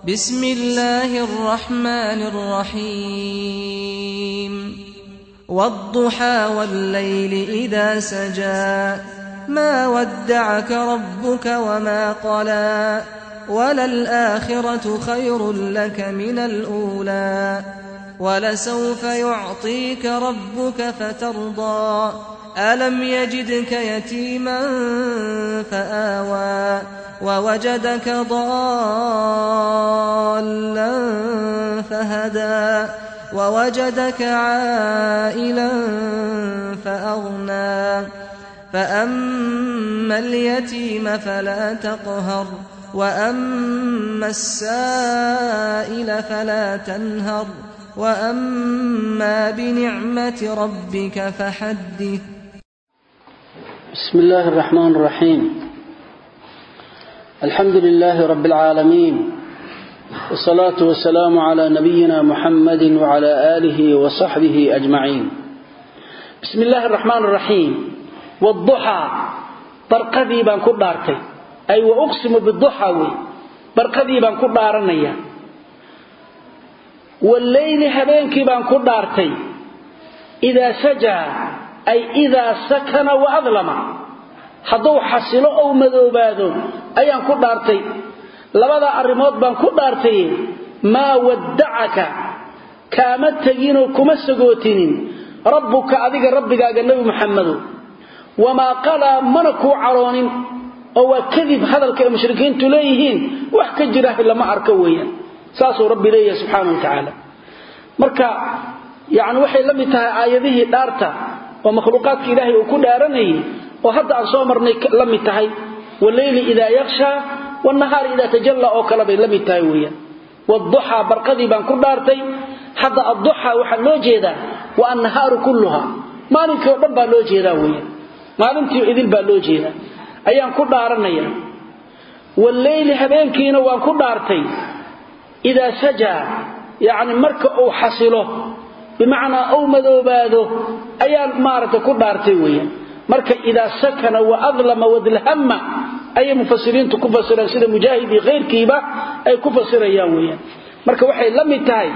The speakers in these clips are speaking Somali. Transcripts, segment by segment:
بسم الله الرحمن الرحيم والضحى والليل إذا سجى ما ودعك ربك وما قلى وللآخرة خير لك من الأولى ولسوف يعطيك ربك فترضى ألم يجدك يتيما فآوى ووجدك ضالا فهدى ووجدك عائلا فأغنى فأما اليتيم فلا تقهر وأما السائل فلا تنهر وأما بنعمة ربك فحدث بسم الله الرحمن الرحيم الحمد لله رب العالمين والصلاة والسلام على نبينا محمد وعلى آله وصحبه أجمعين بسم الله الرحمن الرحيم والضحى برقدي بان كدارتي أي وأقسم بالضحى برقدي بان كدارنيا والليل هبينكي بان كدارتي إذا سجى أي إذا سكن وأظلم hadduu xasilo ou madoobaado ayaan ku dhaartay labada arrimood baan ku dhaartay maa waddacaka kaama teginoo kuma sagootinin rabbuka adiga rabbigaaga nebi muxamedo wamaa qalaa mana kuu caroonin oo waa kadib hadalka ay mushrikiintu leeyihiin wax ka jiraah lama arko weeyaan saasuu rabbi leeyahay subxaana wa tacaala marka yacni waxay la mid tahay aayadihii dhaarta oo makhluuqaadka ilaahay uu ku dhaaranayay oo hadda aan soo marnay la mid tahay waleyli idaa yakshaa wanahaari idaa tajalla oo kale bay la mid tahay weeyaan waduxaa barqadii baan ku dhaartay hadda adduxaa waxaa loo jeedaa wa annahaaru kulluha maalinkii oo dhan baa loo jeedaa weeyaan maalintii idil baa loo jeedaa ayaan ku dhaaranaya waleyli habeenkiina waan ku dhaartay idaa sajaa yacni marka uu xasilo bimacnaa ou madoobaado ayaan maaragtay ku dhaartay weeyaan marka idaa sakana wa adlama wadlhama ayay mufasiriintu ku fasireen sida mujaahid iyo khayrkiiba ay ku fasirayaan weeyaan marka waxay la mid tahay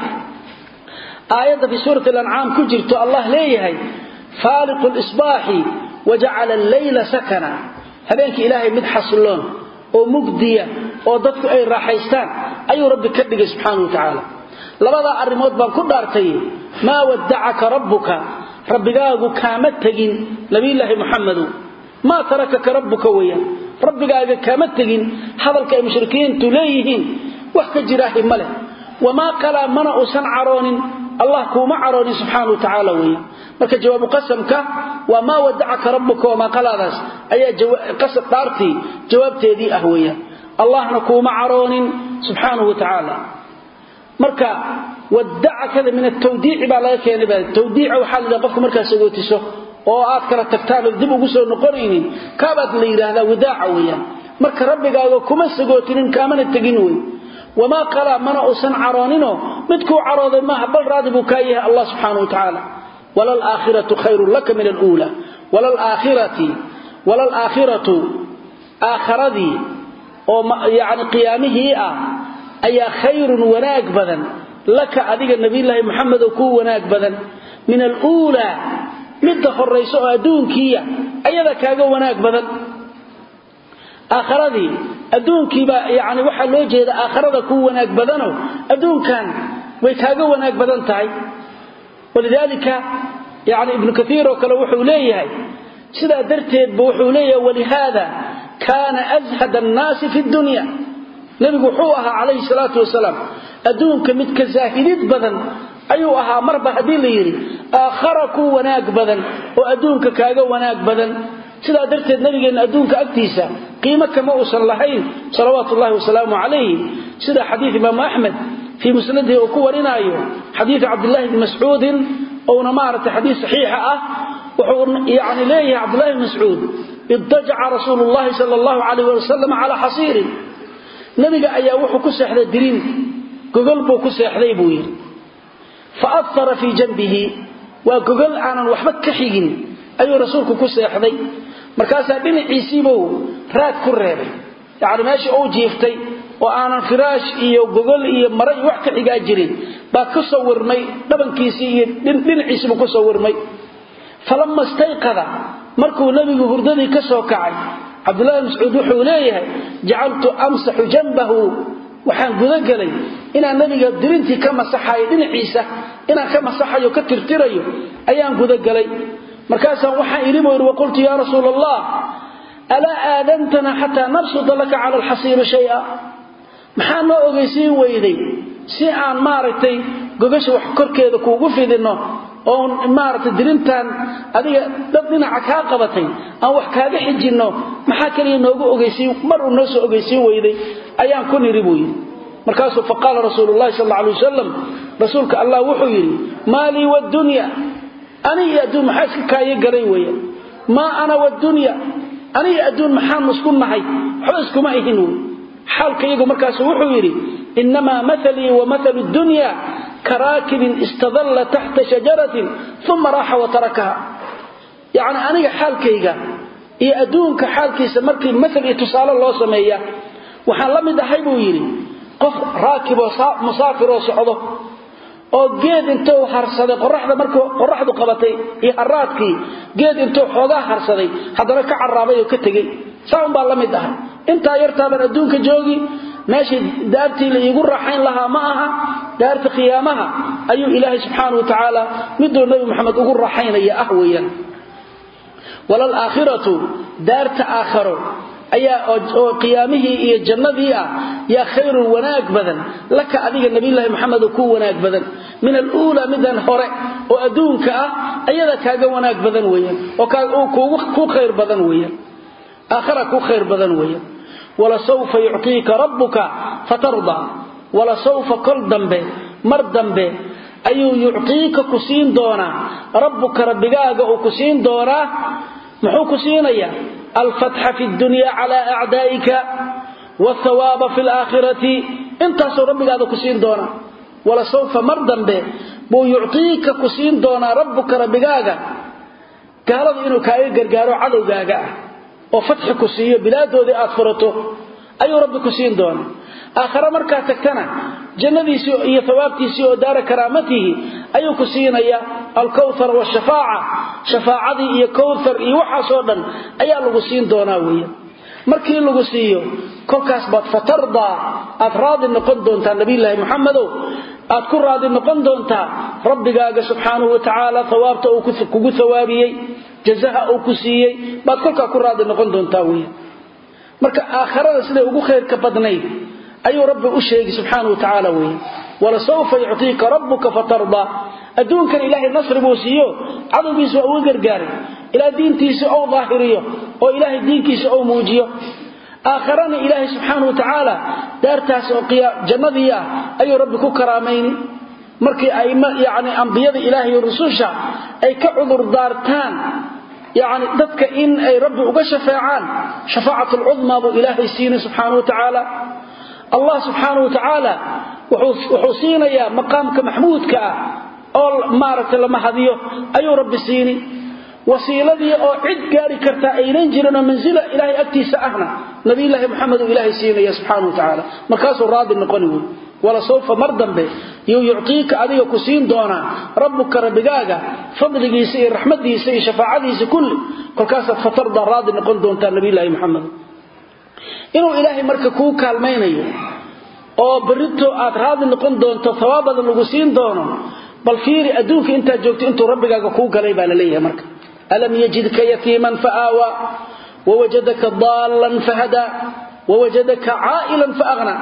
aayadda fi suurati alancaam ku jirto allah leeyahay faaliqu lisbaaxi wajacala alleyla sakana habeenkii ilaahay mid xasiloon oo mugdiya oo dadku ay raaxaystaan ayuu rabbi ka dhigay subxaana wa tacaala labadaa arrimood baan ku dhaartay maa waddacaka rabbuka rabbigaagu kaama tegin nabiyulaahi muxamedow maa tarakaka rabbuka weeyaan rabbigaaga kaama tegin hadalka ay mushrikiintu leeyihiin wax ka jiraahi ma leh wamaa qalaa mana uusan caroonin allah kuuma caroonin subxaana wa tacaala weeyaan marka jawaabu qasamka waa maa wadacaka rabbuka wamaa qalaadaas ayaa qasab dhaartii jawaabteedii ah weeyaan allahna kuuma caroonin subxaanahu wa tacaala marka wadacakada min atawdiici baa laga keenay ba tawdiica waxaa la qofka markaa sagootiso oo aad kala tagtaan oo dib ugu soo noqonaynin kaabaad la yidhaahdaa wadaaca weeyaan marka rabbigaaga kuma sagootinin kaamana tegin wey wamaa qalaa mana uusan carooninoo midkuu carooday maaha bal raadi buu kaa yahay allah subxaana wa tacaala walalaakhiratu khayrun laka min aluula walalaakhirati walalaakhiratu aakharadii oo yani qiyaamihii ah ayaa khayrun wanaag badan laka adiga nabiyulaahi maxamed oo kuu wanaag badan min aluulaa midda horayso oo adduunkiiya ayada kaaga wanaag badan aakharadii adduunkiibaa yani waxaa loo jeeda aakharada kuu wanaag badano adduunkan way kaaga wanaag badan tahay walidaalika yani ibnu kaiir oo kale wuxuu leeyahay sidaa darteedba wuxuu leeyahay walihaada kaana ashad annaasi fi dunya nebigu wuxuu ahaa calayhi salaatu wasalaam adduunka midka zaahidid badan ayuu ahaa marba haddii la yidhi aakhara kuu wanaag badan oo adduunka kaaga wanaag badan sidaa darteed nabigeenna adduunka agtiisa qiimo kama uusan lahayn salawaatu ullahi wasalaamu calayhi sida xadiid imaamu axmed fii musnadihi uu ku warinaayo xadiidu cabdillahi bni mascuudin ouna maaragtay xadiid saxiixa ah wuxuu yani leeyahay cabdullahi bni mascuud idajaca rasuulu llahi sala allahu calayh wali wasalam calaa xasiirin nabiga ayaa wuxuu ku seexday diriin gogol buu ku seexday buu yidhi fa afara fii janbihi waa gogol aanan waxba ka xigin ayuu rasuulku ku seexday markaasaa dhinaciisiibuu raad ku reebay yacni meeshii uu jiiftay oo aanan firaash iyo gogol iyo mara iyo wax ka xigaa jirin baa ka soo warmay dhabankiisii iyo dhinaciisiibuu ka soo warmay falama istayqada markuu nebigu hurdadii ka soo kacay cabdullahi mascuud wuxuu leeyahay jacaltu amsaxu janbahu waxaan gudagelay inaan nebiga dirintii ka masaxayo dhinaciisa inaan ka masaxayo ka tirtirayo ayaan gudagelay markaasaan waxaan idhi buu yidhi waqultu yaa rasuula allah alaa aadantana xataa nabsuda laka cala alxasiiri shaya maxaa noo ogeysiin weyday si aan maaragtay gogasha wax korkeeda kuugu fidinno oon maaragtay dirintan adiga dad dhinaca kaa qabatay aan wax kaaga xijinno maxaa kaliya noogu ogeysiin mar uu noo soo ogeysiin weyday ayaan ku niri buu yidhi markaasuu faqaala rasuulu llahi sal alla alay wasalam rasuulka allah wuxuu yidhi maa lii wadunya ani iyo adduun maxaa iska kaayo galay weeye maa ana wadunya ani iyo adduun maxaan isku nahay waxba iskuma ihin wey xaalka iyagu markaasu wuxuu yidhi inamaa maalii wa maalu dunya karaakibin istadalla taxta shajaratin uma raaxa wa tarakaha yacni aniga xaalkayga iyo adduunka xaalkiisa markii maal iyo tusaale loo sameeya waxaan la mid ahay buu yidhi qof raakiboo musaafiroo socdo oo geed intuu harsaday qoraxda markuu qoraxdu qabatay iyo haraadkii geed intuu xoogaa harsaday haddana ka caraabay oo ka tegey saa unbaa la mid ahay intaa yartaabaan adduunka joogi meeshii daartii la iigu raaxayn lahaa ma aha daarta qiyaamaha ayuu ilaahay subxaana wa tacaala miduu nebi moxamed ugu raaxaynaya ah weeyaan walalaakhiratu daarta aakharo ayaa oo qiyaamihii iyo jannadii ah yaa khayrun wanaag badan laka adiga nabiyulaahi maxamed ku wanaag badan min aluulaa midan hore oo adduunka ah ayada kaaga wanaag badan weeyaan oo ku khayr badan weeyaan aakhara ku khayr badan weeyaan walasawfa yuctiika rabbuka fatardaa walasawfa kol dambe mar dambe ayuu yuctiika ku siin doonaa rabbuka rabbigaaga uu ku siin doonaa muxuu ku siinayaa alfatxa fi dunya cala acdaa'ika wthawaaba fi laakhirati intaasuu rabbigaada ku siin doonaa walasawfa mar dambe buu yuctiika ku siin doonaa rabbuka rabbigaaga gaalada inuu kaaga gargaaro cadowgaaga ah oo fatxi ku siiyo bilaadoodii aad furato ayuu rabbi ku siin doonaa aakhare markaad tagtana jannadiisii iyo hawaabtiisii oo daara karaamatihi ayuu ku siinayaa alkawthar washafaaca shafaacadii iyo kowthar iyo waxaasoo dhan ayaa lagu siin doonaa weeye markii lagu siiyo kolkaas baad fatardaa aad raadi noqon doontaa nabiyulaahi muxamedow aad ku raadi noqon doontaa rabbigaaga subxaanahu watacaala hawaabta uu kugu hawaabiyey jazaha uu ku siiyey baad kolkaa ku raadi noqon doontaa wey marka aakharada siday ugu khayrka badnayd ayuu rabbi u sheegi subxaanau watacaala wey walasawfa yuctiika rabbuka fatardaa adduunkan ilaahay nasri buu siiyo cadowgiisa waa uga gargaaray ilaa diintiisa ou daahiriyo oo ilaahay diinkiisa ou muujiyo aakharana ilaahay subxaana wa tacaala daartaas oo jannadii ah ayuu rabbi ku karaamayni markii ay yani ambiyada ilaahay iyo rususha ay ka cudur daartaan yani dadka in ay rabbi uga shafeecaan shafaacat lcudmaa buu ilaahay siinay subxaana wa tacaala allah subxaana wa tacaala wuxuu siinayaa maqaamka maxmuudka ah oo maaragtay la mahadiyo ayuu rabbi siini wasiiladii oo cid gaari kartaa aynan jirin oo mansila ilaahay agtiisa ahna nabiyulaahi muxamed uu ilaahay siinaya subxaana wa tacaala markaasuu raadi noqoni wey walasawfa mar dambe yuu yuctiika adiga ku siin doonaa rabbuka rabbigaaga fadligiisa iyo raxmadiisa iyo shafaacadiisa kulli kolkaasaad fatardaa raadi noqon doontaa nabiyulaahi muxamed inuu ilaahay marka kuu kaalmaynayo oo berito aad raadi noqon doonto hawaabadan lagu siin doono bal fiiri adduunka intaad joogto intuu rabbigaaga kuu galay baa la leeyahay marka alam yajidka yatiiman faaawa wawajadaka daallan fahadaa wawajadaka caa'ilan faaqna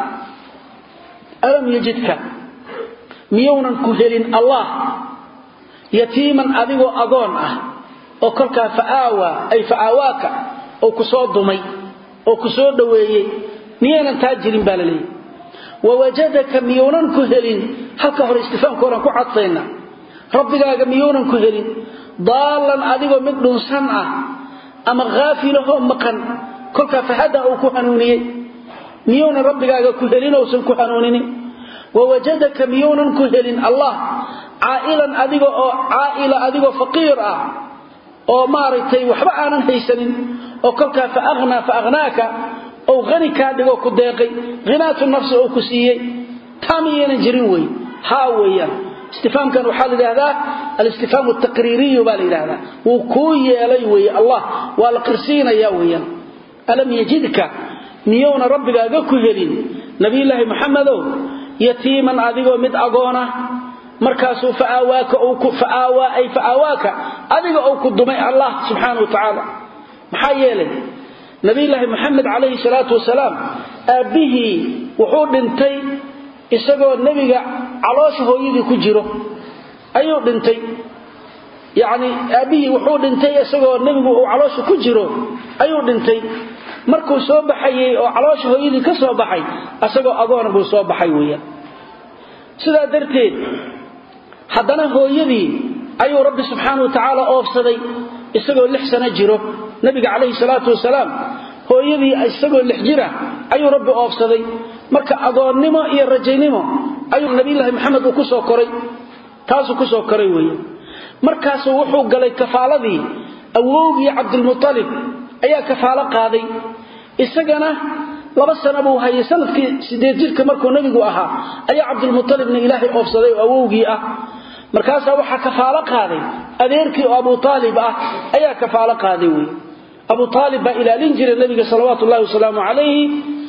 alam yajidka miyuunan ku helin allah yatiiman adigoo agoon ah oo kolkaa faaawa ay faaawaaka oo ku soo dumay oo ku soo dhoweeyey miyaynan taa jirin baa la leeyahay wawajadaka miyuunan ku helin halka hore istifaamkooran ku cadfayna rabbigaaga miyuunan ku helin daallan adigoo mid dhunsan ah ama haafilahoo maqan kolkaa fahada uu ku hanuuniyey miyuunan rabbigaaga ku helin ousan ku hanuuninin wawajadaka miyuunan ku helin allah caa'ilan adiga oo caa'ila adigoo faqiir ah oo maaragtay waxba aanan haysanin oo kolkaa fa aghnaa fa aghnaaka ou hani kaa dhigo ku deeqay hinaatu nafsi oo ku siiyey taa miyaynan jirin wey haa weeyaan istifaamkan waxaa la yidhaahdaa alistifhaamu taqriiriyu baa la yidhahdaa wuu kuu yeelay weeye allah waa la qirsiinaya weeyaan alam yajidka miyowna rabbigaaga ku helin nabiyulaahi maxamedow yatiiman adigoo mid agoona markaasuu faaawaaka ay faaawaaka adiga ou ku dumay allah subxaana wa tacaala maxaa yeelay nabiyulaahi maxamed calayhi salaatu wasalaam aabbihii wuxuu dhintay isagoo nebiga caloosha hooyadii ku jiro ayuu dhintay yacni aabbihii wuxuu dhintay isagoo nebigu uu caloosha ku jiro ayuu dhintay markuu soo baxayey oo caloosha hooyadii ka soo baxay isagoo agoona buu soo baxay weeyaan sidaa darteed haddana hooyadii ayuu rabbi subxaana wa tacaala oofsaday isagoo lix sano jiro nabiga calayhi salaatu wasalaam hooyadii isagoo lix jira ayuu rabbi oofsaday marka agoonnimo iyo rajaynimo ayuu nabiyulaahi maxamed uu ku soo koray taasuu ku soo koray weeye markaasuu wuxuu galay kafaaladii awowgii cabdulmualib ayaa kafaalo qaaday isagana laba sana buu hayay sanadkii sideed jirka markuu nebigu ahaa ayaa cabdulmualibna ilaahay oofsaday oo awowgii ah markaasaa waxaa kafaalo qaaday adeerkii oo abu aalib ah ayaa kafaalo qaaday wey abu aalib baa ilaalin jiray nebiga salawaatu llahi wasalaamu calayhi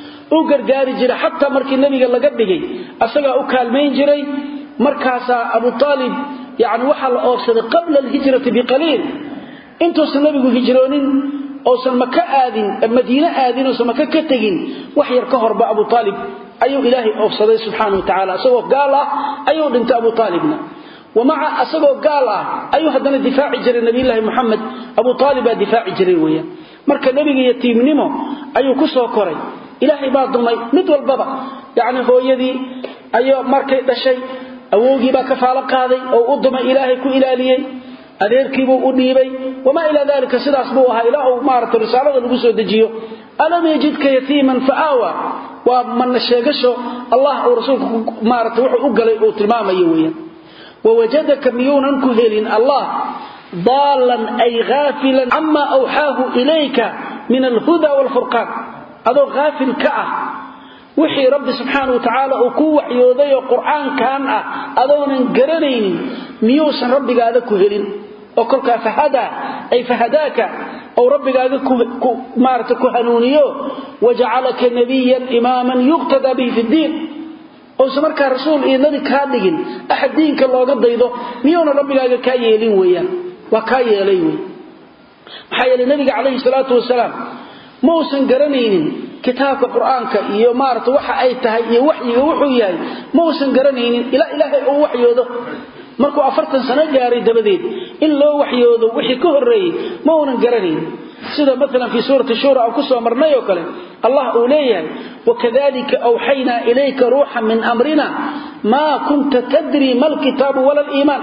u gargaari jiray xataa markii nebiga laga dhigay asagaa u kaalmayn jiray markaasaa abu aalib yani waxaa la oofsaday qabla alhijrati biqaliil intuusan nebigu hijroonin ousan maka aadin madiine aadin ousan maka ka tegin wax yar ka horba abu aalib ayuu ilaahay oofsaday subxaana wa tacala isagoo gaal ah ayuu dhintay abu aalibna wamaca asagoo gaal ah ayuu haddana difaaci jiray nabiyulaahi muxamed abu aalib baa difaaci jiray weeyaan marka nebiga yatiimnimo ayuu ku soo koray ilaahay baa dumay mid walbaba yacni hooyadii ayuu markay dhashay awowgii baa kafaalo qaaday oo u dumay ilaahay ku ilaaliyey adeerkiibuu u dhiibay wamaa ilaa dalika sidaas buu ahaa ilaa uu maarata risaalada lagu soo dejiyo alam yajidka yatiiman fa aawa waa mana sheegasho allah uu rasuulku maarata wuxuu u galay uu tilmaamayo weeyaan wawajadaka miyuunan ku helin allah daalan ay haafilan cama awxaahu ilayka min alhuda waalfurqaan adoo haafil ka ah wixii rabbi subxaana wa tacaala uu ku waxyooday oo qur'aankan ah adoonan garanaynin miyuusan rabbigaada ku helin oo kolkaa fahadaa ay fahadaaka ou rabbigaaga maarata ku hanuuniyo wajacalaka nabiyan imaaman yuqtadaa bihi fi ddiin ousan markaa rasuul iyo nabi kaa dhigin axad diinka looga daydo miyuuna rabbigaaga kaa yeelin weeyaan waa kaa yeelay wey maxaa yeelay nabiga calayhi salaatu wasalaam ma uusan garanaynin kitaabka qur-aanka iyo maarata waxa ay tahay iyo waxyiga wuxuu yahay ma uusan garanaynin ilaa ilaahay uu waxyoodo markuu afartan sano gaaray dabadeed in loo waxyoodo wixii ka horreeyey ma uunan garanaynin sida maalan fii suurati shura aan ku soo marnay oo kale allah uu leeyahay wakadalika awxaynaa ilayka ruuxan min amrina maa kunta tadri ma alkitaabu wala liimaan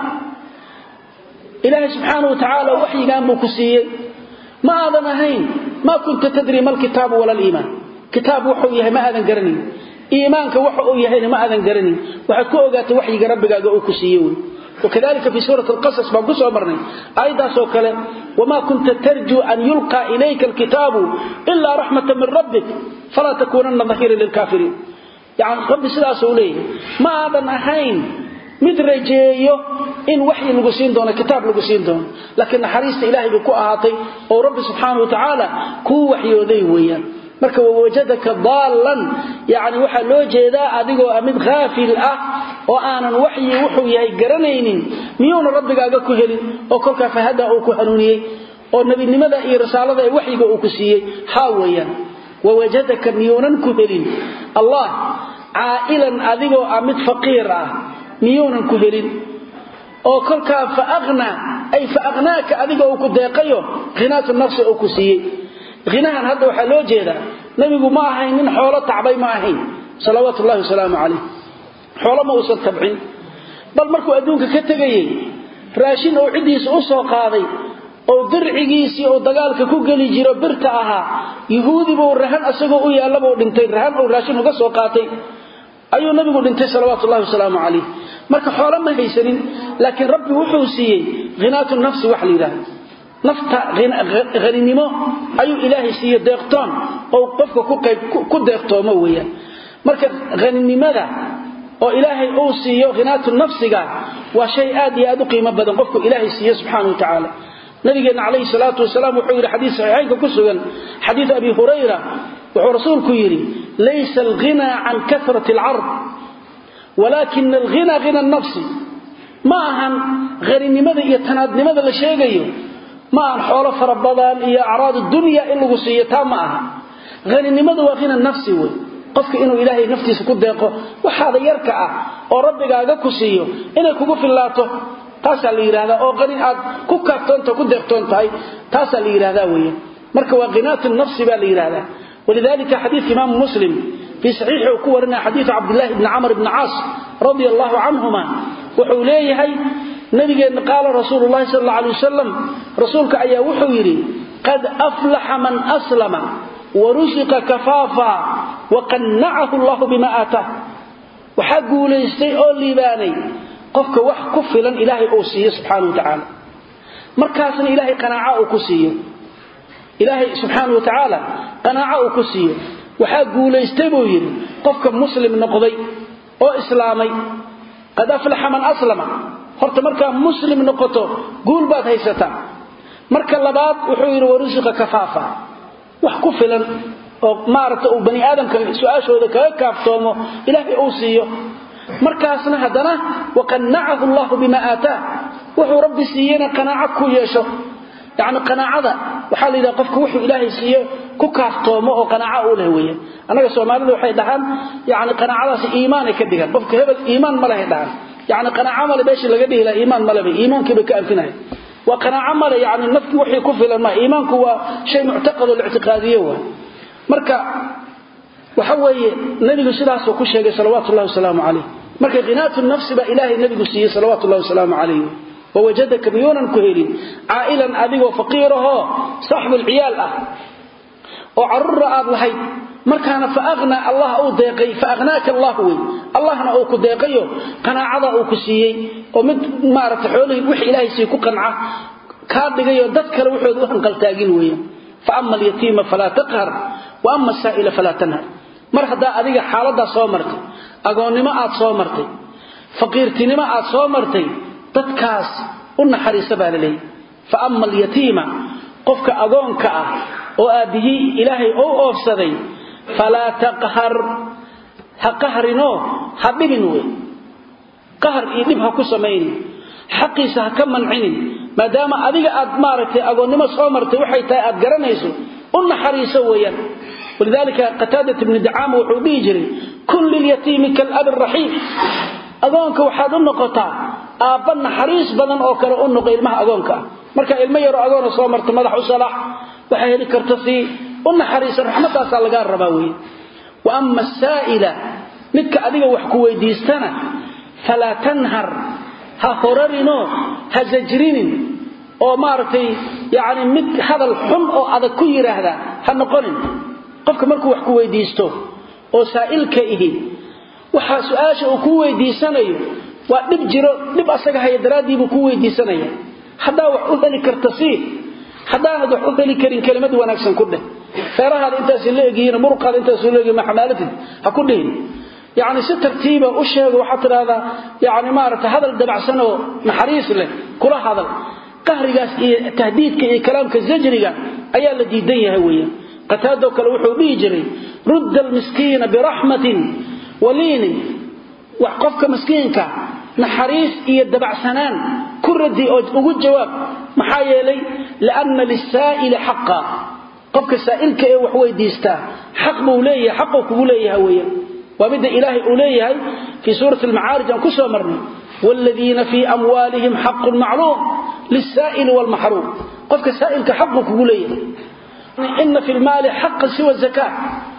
ilaahay subxaana wa tacaala waxyigaan buu ku siiyey ma aadan ahayn maa kunta tadri ma alkitaabu wala liimaan kitaab wuxuu yahay ma aadan garanayn iimaanka waxa uu yahayna ma aadan garanayn waxaad ku ogaatay waxyiga rabbigaaga uu ku siiye wey wakadalika fii suurati alqasas baan ku soo marnay aayaddaasoo kale wamaa kunta tarjuu an yulqaa ilayka alkitaabu ilaa raxmata min rabbik falaa takuunanna dahiran lilkaafiriin yani rabbi sidaasuu leeyahay ma aadan ahayn mid rajeeyo in waxyi lagu siin doono kitaab lagu siin doono laakiin naxariista ilaahay bay ku ahaatay oo rabbi subxaana wa tacaala kuu waxyooday weeyaan marka wawajadaka daallan yani waxaa loo jeedaa adigoo ah mid haafil ah oo aanan waxyi wuxuu yahay garanaynin miyuuna rabbigaaga ku helin oo kolkaa fahadaa uu ku hanuuniyey oo nebinimada iyo risaalada ee waxyiga uu ku siiyey haa weeyaan wawajadaka miyuunan ku helin allah caa'ilan adigoo ah mid faqiir ah miyuunan ku helin oo kolkaa faaqnaa ay faaqnaaka adiga uu ku deeqayo khinaatu nafsi uu ku siiyey hinahan hadda waxaa loo jeedaa nabigu ma ahayn nin xoolo tacbay ma ahayn salawaatu ullahi wasalaamu calayh xoolo ma uusan tabcin bal markuu adduunka ka tegayey raashin uu ciddiisa u soo qaaday oo dircigiisii uu dagaalka ku geli jiro birta ahaa yuhuudi buu rahan asagoo u yaallabuu dhintay rahan uu raashin uga soo qaatay ayuu nabigu dhintay salawaatu ullahi wasalaamu calayh marka xoolo ma haysanin laakiin rabbi wuxuu siiyey khinaatu nafsi wax la yidhaahdo nafta haninimo ayuu ilaahay siiye deeqtoon oo qofka ku qayb ku deeqtoomo weeyaan marka haninimada oo ilaahay uu siiyo khinaatu nafsiga waa shay aad iyo aad u qiimo badan qofku ilaahay siiye subxaana wa tacaala nabigeena calayhi salaatu wasalaam wuxuu yidhi xadiis saxiixaynka ku sugan xadiid abi hurayra wuxuu rasuulku yidhi laysa alghinaa can kasrati alcard walaakina alghina hina nafsi ma ahan haninimada iyo tanaadnimada la sheegayo ma ahan xoolo fara badan iyo acraad dunya in lagu siiyo taa ma aha haninimadu waa hina nafsi wey qofka inuu ilaahay naftiisa ku deeqo waxaada yarka ah oo rabbigaaga ku siiyo inay kugu fillaato taasaa la yidhahdaa oo qani aad ku kaaftoonta ku deeqtoon tahay taasaa la yidhahdaa weeye marka waa qinaatu nafsi baa la yidhahdaa walidalika xadiidka imaamu muslim fii saxiixi uu ku warinaya xadiidu cabdillahi bni camr bni caas radia allahu canhuma wuxuu leeyahay nabigeenna qaala rasuulu llahi sal alla alay wasalam rasuulka ayaa wuxuu yidhi qad aflaxa man aslama warusiqa kafaafa waqannacahu allahu bima aataah waxaa guulaystay oo liibaanay qofka wax ku filan ilaahay uu siiyo subxaana wa tacaala markaasna ilaahay qanaaca uu ku siiyo ilaahay subxaana wa tacaala qanaaco uu ku siiyo waxaa guulaystay buu yidhi qofka muslim noqday oo islaamay qad aflaxa man aslama horta markaa muslim noqoto guul baad haysataa marka labaad wuxuu yidhi warusiqa kafaafa wax ku filan oo maaragta uu bani aadamka su-aashooda kaga kaaftoomo ilaahay uu siiyo markaasna haddana waqannacahu allahu bima aataah wuxuu rabbi siiyena qanaaco ku yeesho yacni qanaacada waxaa la yidhaha qofka wuxuu ilaahay siiye ku kaaftoomo oo qanaaco u leh weeyaan annaga soomaalida waxay dhahaan yacni qanaacadaasi iimaanay ka dhigaan qofka hebel iimaan ma lehay dhahaan yacni qanaaco male meeshii laga dhihi laha iimaan maleba iimaankiibay ka anfinaya waa qanaaco male yani nafkii wixii ku filan ma iimaanku waa shay muctaqad oo la ictiqaadiye waay marka waxa weeye nabigu sidaasuu ku sheegay salawaatu ullahi wasalaamu calayh marka khinaatu nafsi baa ilaahay nabigu siiyey salawaatu ullahi wasalaamu calayh wawajadaka miyuunan ku helin caa'ilan adigoo faqiirahoo saaxibulciyaal ah oo carruura aad lahayd markaana fa aghnaa allah uu deeqay fa aghnaaka allah wey allahna uu ku deeqayo qanaacada uu ku siiyey oo mid maaragta xoolihii wix ilaahay sii ku qanca kaa dhigayoo dad kale waxooda u hanqaltaagin weeyaan fa ama alyatiima falaa taqhar wa ama asaa'ila falaa tanhar mar haddaa adiga xaaladdaa soo martay agoonnimo aad soo martay faqiirtinimo aad soo martay dadkaas u naxariisa baa la leeyahy fa ama alyatiima qofka agoonka ah oo aabbihii ilaahay ou oofsaday falaa taqhar ha qahrinoo ha dhibin wey qahar iyo dhib ha ku samaynin xaqiisa ha ka mancinin maadaama adiga aad maaragtay agoonnimo soo martay waxay tahay aad garanayso u naxariiso weeyaan walidaalika qataadat ibni dacaama wuxuu dhihi jiray kun lilyatiimi kaalabi raxiim agoonka waxaad u noqotaa aabba naxariis badan oo kale u noqo ilmaha agoonka ah marka ilmo yaroo agoona soo marta madax u salaax waxay heli karta sii u naxariisa raxmadaasaa lagaa rabaa weeye wa ama asaa'ila midka adiga wax ku weydiistana falaa tanhar ha horarinoo ha sajrinin oo maaragtay yacni mid hadal xun oo adag ku yidhaahda ha noqonin qofka markuu wax ku weydiisto oo saa'ilka ihi waxaa su-aasha uu ku weydiisanayo waa dhib jiro dhib asaga haya daraaddii buu ku weydiisanaya haddaa wax u heli karta sii haddaanad wax u heli karin kelimad wanaagsan ku dheh feerahaada intaasi la egyihiin muruqaada intaasu la egyihin maxamaalatid ha ku dhihin yacni si tartiiba u sheego waxaad tidhahdaa yacni maaragta hadal dabacsan oo naxariis leh kula hadal qahrigaas iyo tahdiidka iyo kalaamka zajriga ayaa la diidan yahay weeyaan qataadoo kale wuxuu dhihi jiray rudda almiskiina biraxmatin waliinin wax qofka miskiinka naxariis iyo dabacsanaan ku radi oo ugu jawaab maxaa yeelay lianna lisaa'ili xaqa qofka saa'ilka ee wax weydiistaa xaq buu leeyahay xaquu kugu leeyahay weeyaan waa midda ilaahay uu leeyahay fii suurati almacaarij aan ku soo marnay waaladiina fii amwaalihim xaqun macluum lisaa'ili waalmaxruum qofka saa'ilka xaquu kugu leeyahay ina fi lmaali xaqan siwa zakaa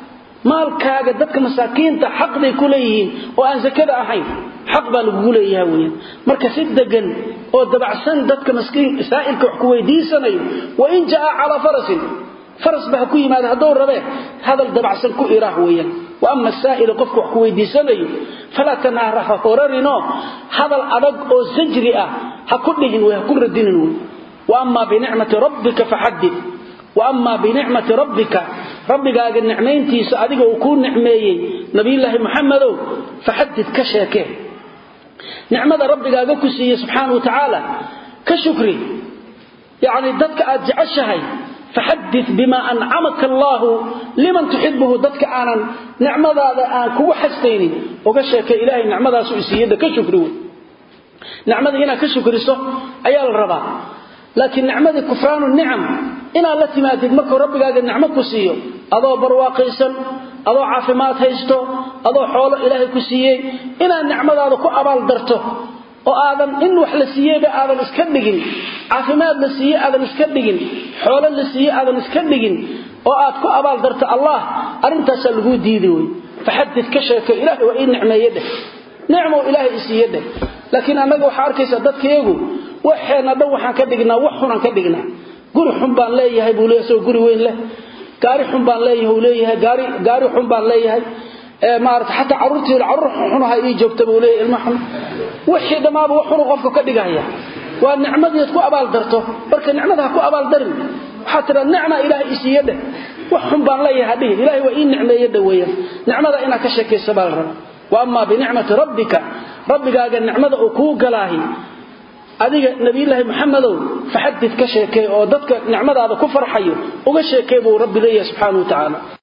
maalkaaga dadka masaakiinta xaqbay ku leeyihiin oo aan zakada ahayn xaq baa lagugu leeyaha weeyaan marka si degan oo dabacsan dadka maskiin saa'ilka wax ku weydiisanayo wa in jaa calaa farasin faras ba ha ku yimaada hadduu rabee hadal dabacsan ku iraah weeyaan wa ama saa'ila qofka wax ku weydiisanayo falaa tanaara ha horarinoo hadal adag oo sajri ah ha ku dhihin wey ha ku radinin wey waama binicmati rabbika faxadid waama binicmati rabbika rabbigaaga nicmayntiisa adiga uu kuu nicmeeyey nabiyulaahi muxamedow faxadid ka sheekee nicmada rabbigaaga ku siiyey subxaana wa tacaala ka shukri yacni dadka aad jeceshahay faxadid bima ancamaka allaahu liman tuxibuhu dadka aanan nicmadaada aan kugu xastaynin uga sheekay ilaahay nicmadaasu isiiyada ka shukri wey nicmadii inaad ka shukriso ayaa la rabaa laakiin nicmadii kufraanu nicam inaad la timaadid markuu rabbigaaga nicmo ku siiyo adoo barwaaqaysan adoo caafimaad haysto adoo xoolo ilaahay ku siiyey inaad nicmadaada ku abaal darto oo aadan in wax la siiyeyba aadan iska dhigin caafimaad la siiye aadan iska dhigin xoolo la siiye aadan iska dhigin oo aad ku abaal darto allah arrintaasaa laguu diidi wey faxadid ka sheeko ilaahay waa ii nicmeeye dheh nicmow ilaahay isiiye dheh laakiin annaga waxaa arkaysaa dadkayagu waxeenna dhan waxaan ka dhignaa wax xunaan ka dhignaa guri xun baan leeyahay buu leeyahay isagoo guri weyn leh gaari xun baan leeyahay uu leeyahay gaari gaari xun baan leeyahay ee maarata xataa carruurtii carruur xunaha ii joogta buu leeyahay ilma xun wixii dhammaaba wax xunu qofka ka dhigaya waa nicmadiid ku abaal darto marka nicmada ha ku abaal darin waxaa tiraa nicma ilaahay isiiye dheh wax xun baan leeyahay hadhihin ilaahay waa ii nicmeeye dheh weeyaan nicmada inaad ka sheekaysa baa la raba wa amaa binicmati rabbika rabbigaaga nicmada uu kuu galaahi adiga nabiyulaahi maxamedow faxadid ka sheekay oo dadka nicmadaada ku farxayo uga sheekay buu rabbi leeyahay subxaana wa tacaala